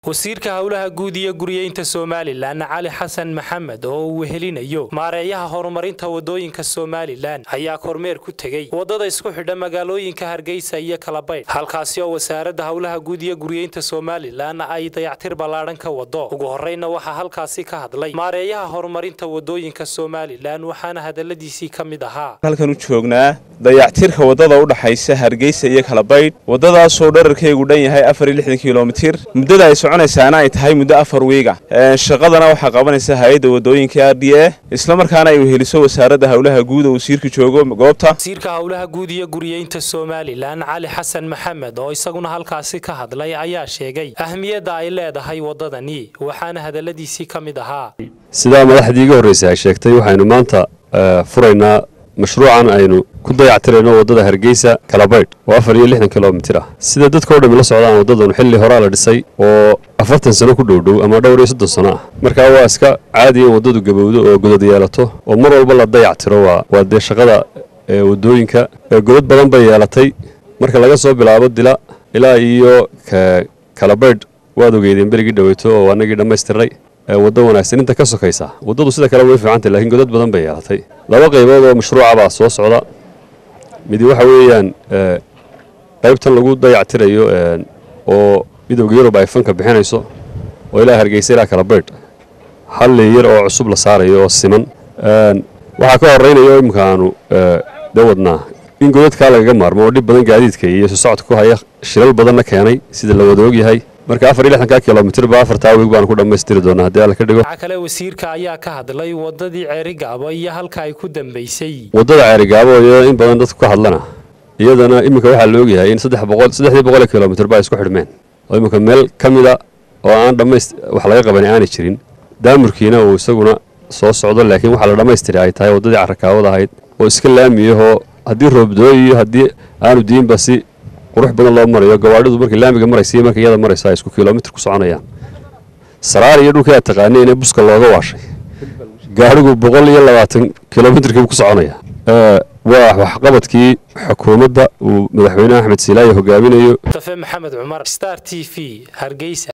wasiirka howlaha guud iyo guriyeynta somalilan cali xasan maxamed oo uu wehelinayo maareeyaha horumarinta wadooyinka somalilan ayaa kormeer ku tegey wadada isku xidha magaalooyinka hargeysa iyo kalabaydh halkaasi oo wasaaradda howlaha guud iyo guriyeynta somalilan ay dayactir ballaadhan ka wado ugu horeyna waxaa halkaasi ka hadlay maareeyaha horumarinta wadooyinka somalilan waxaana hadaladiisii ka mid ahaa halkan u joognaa dayactirka wadada u dhaxaysa hargeysa iyo kalabaydh wadadaasoo dherarkeygu dhan yahay afar iyo lixdan kilomitir muddada ay soconaysaana ay tahay muddo afar wiiga shaqadana waxaa qabanaysa hay-adda wadooyinka r d a islamarkaana ay weheliso wasaaradda howlaha guud oo wasiirka joogo goobta wasiirka howlaha guud iyo guriyeynta somalilan cali xasan maxamed oo isaguna halkaasi ka hadlay ayaa sheegay ahmiyadda ay leedahay wadadani waxaana hadaladiisii ka mid ahaa sidaa madaxdii iga horreysay ay sheegtay waxaynu maanta furaynaa mashruucan aynu ku dayactirayno waddada hargeysa kalabaydh oo afar iyo lixdan kilomitir ah sida dadka o dhami la socdaan waddadanu xilli horaa la dhisay oo afartan sano ku dhowdhow ama dhowr iyo soddon sano ah markaa waa iska caadi in waddadu gabowdo oo godad yeelato oo mar walba la dayactiro waa dee shaqada waddooyinka godad badan bay yeelatay marka laga soo bilaabo dila ilaa iyo kalabaydh waad ogeydeen berigii dhaweyto oo anagii dhammaystirnay waddo wanaagsan inta ka sokaysa waddadu sida kale way fiicantay lakiin godad badan bay yeelatay laba qaybood oo mashruuca baa soo socda midi waxa weeyaan qaybtan lagu dayactirayo oo midowga yurub ay fanka bixinayso oo ilaa hargeysa ilaa kalabaydh hal leeyar oo cusub la saarayo oo siman waxaa ka horeynayo imika aanu dee wadnaa in godadkaa lagaga maarmo oo dhib badan gaadiidka iyo isu socodka ku haya shilal badanna keenay sida la wada ogyahay marka afar iyo lixdanka kilomitir ba afartaa wiig baanu ku dhammaystiri doonaa haddii alla ka dhigo waxaa kale wasiirka ayaa ka hadlay wadadii ceerigaabo iyo halka ay ku dambaysay waddada ceerigaabo iyo in badan dadku ka hadlana iyadana iminka waxaa la ogyahay in saddex boqol saddexdii boqol kilomitir ba ay isku xidhmeen oo iminka meel ka mida oo aan dhammayst wax laga qaban aanay jirin daamurkiina uu isaguna soo socdo laakiin waxaa la dhammaystiri ay tahay waddadii carakaawada ahayd oo iska laamiyahoo haddii roobdooy iyo haddii aanu diinba si qurux badan loo marayo gawaadhidu markay laamiga maraysa iyo markay iyada maraysa ay isku kilomitir ku soconayaan saraar iyo dhulkii aad taqaanay inay buska looga waashay gaadhigu boqol iyo labaatan kilomitirkiibu ku soconaya waa waxqabadkii xukuumadda uu madaxweyne axmed siilaaye hogaaminayo mustafe maxamed cumar star t v hargeysa